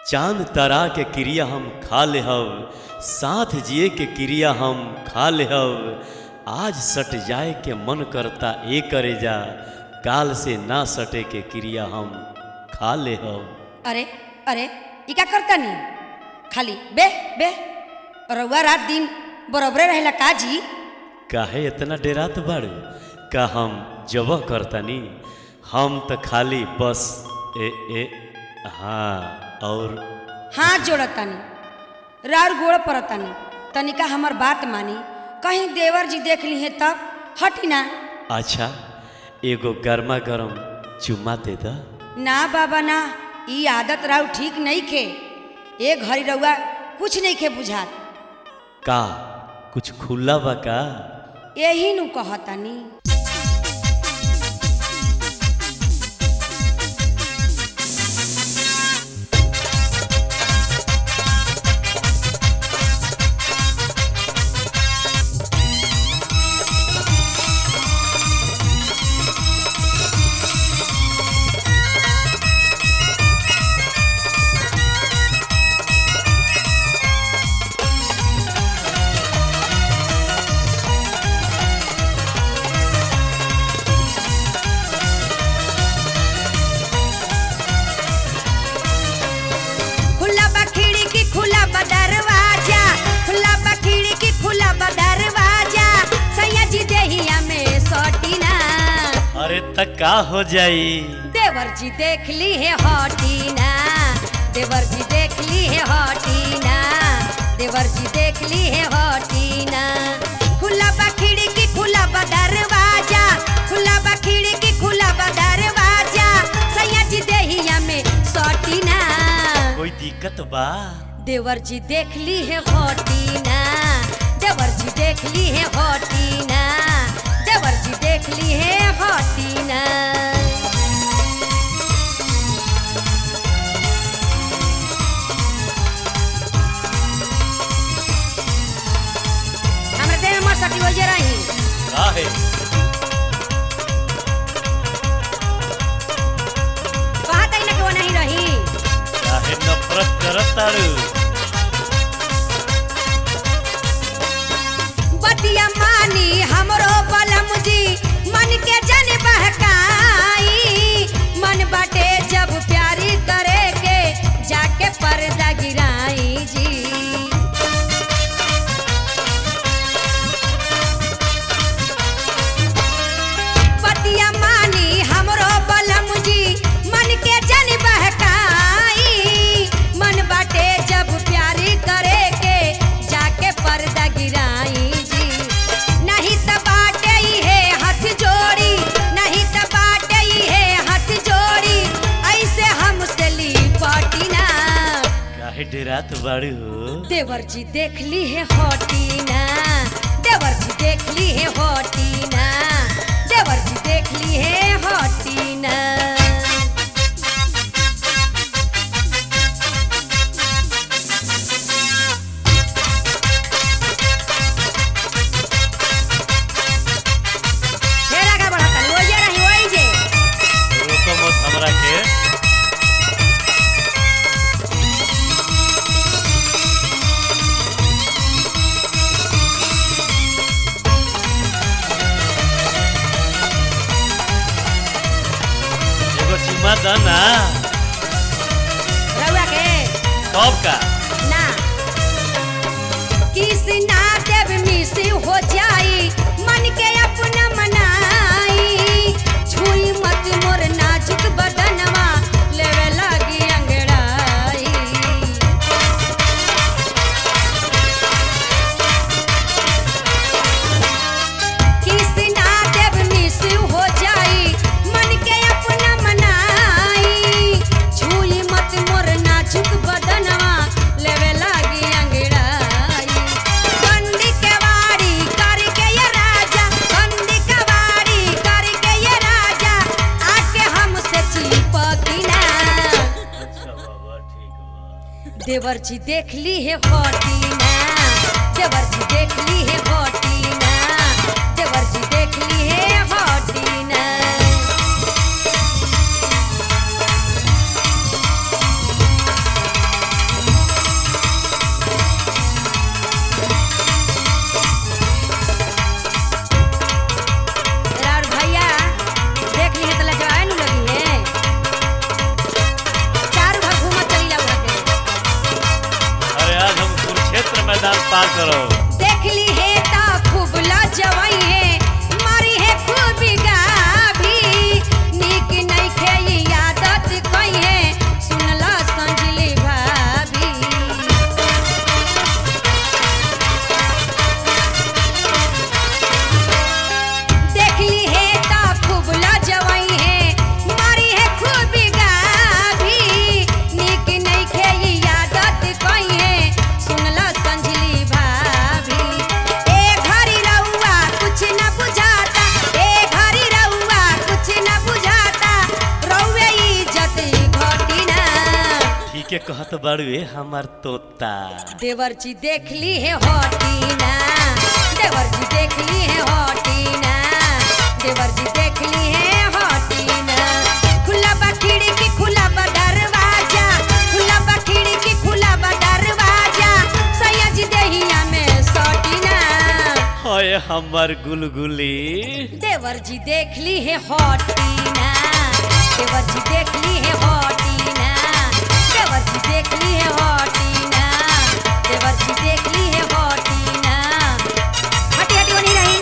चांद तारा के क्रिया हम खा ले हव साथ जिए के क्रिया हम खा ले हव आज सट जाए के मन करता ए करे जा काल से ना सटे के क्रिया हम खा ले हव अरे अरे ई का करता नी खाली बे बे रउआ रात दिन बरोबरे रहेला का जी काहे इतना डेरात बाड़ू का हम जबह करतानी हम तो खाली बस ए ए हाँ और हाथ जोड़तानी रार गोड़ परतानी तनिका हमर बात मानी कहीं देवर जी देख ली है तब हटी ना अच्छा एगो गर्मा गर्म चुम्मा दे दा ना बाबा ना ई आदत राउ ठीक नहीं खे ए घड़ी रउआ कुछ नहीं खे बुझात का कुछ खुला बा का यही नु कहतानी खुला बा खिड़की खुला बा दरवाजा खुला बा खिड़की खुला बा दरवाजा सैया जी देहिया में सटीना अरे तक का हो जाई देवर जी देख ली है हटीना देवर जी देख ली है हटीना देवर जी देख ली है हटीना खुला बा खिड़की खुला बा दरवाजा खुला बा खिड़की खुला बा दरवाजा सैया जी देहिया में सटीना कोई दिक्कत बा देवर जी देख ली है हटीना देवर जी देख ली है हटीना देवर जी देख ली है हटीना हमरे देह में सटी हो जे रही काहे कहत ही ना कि वो नहीं रही काहे नफरत करत तारू बतिया मानी हमरो बलम जी मन के जन बहकाई मन बाटे जब प्यारी करे के जाके पर्दा गिराई जी बतिया मानी हमरो बलम जी मन के जन बहकाई मन बाटे जब प्यारी करे के जाके पर्दा गिराई जी नहीं त बाटे ही है हाथ जोड़ी नहीं त बाटे ही है हाथ जोड़ी ऐसे हमसे ली पटीना काहे डेरात बाड़ू देवर जी देख ली है हटीना देवर जी देख ली है हटीना देवर जी देख ली है हटीना ढेर आगे बढ़ता नहीं ओइजे रही ओइ जे रोको मत हमरा के एगो चुम्मा द ना रउआ के कब का ना किस ना देव मिस हो जाई मन के अपना मनाई छुई मत मोर नाजुक बदनवा लेवे लगी अंगड़ाई किस ना देव मिस हो जाई मन के अपना मनाई छुई मत मोर नाजुक बदनवा लेवे लागी अंगड़ाई बंदी के वाड़ी करके ये राजा बंदी के वाड़ी करके ये राजा आके हमसे चिपकिना अच्छा बाबा ठीक बा देवर जी देख ली है हटीना देवर जी देख ली है हटीना देवर जी देख ली है हटीना के कहत बाड़ुए हमार तोता देवर जी देख ली है हटीना देवर जी देख ली है हटीना देवर जी देख ली है हटीना खुला बा खिड़की खुला बा दरवाजा खुला बा खिड़की खुला बा दरवाजा सैया जी देहिया में सटीना हाय हमार गुलगुली देवर जी देख ली है हटीना देवर जी देख ली है हटीना देवर जी देख ली है हटीना देवर जी देख ली है हटीना हटी हटी बनी रही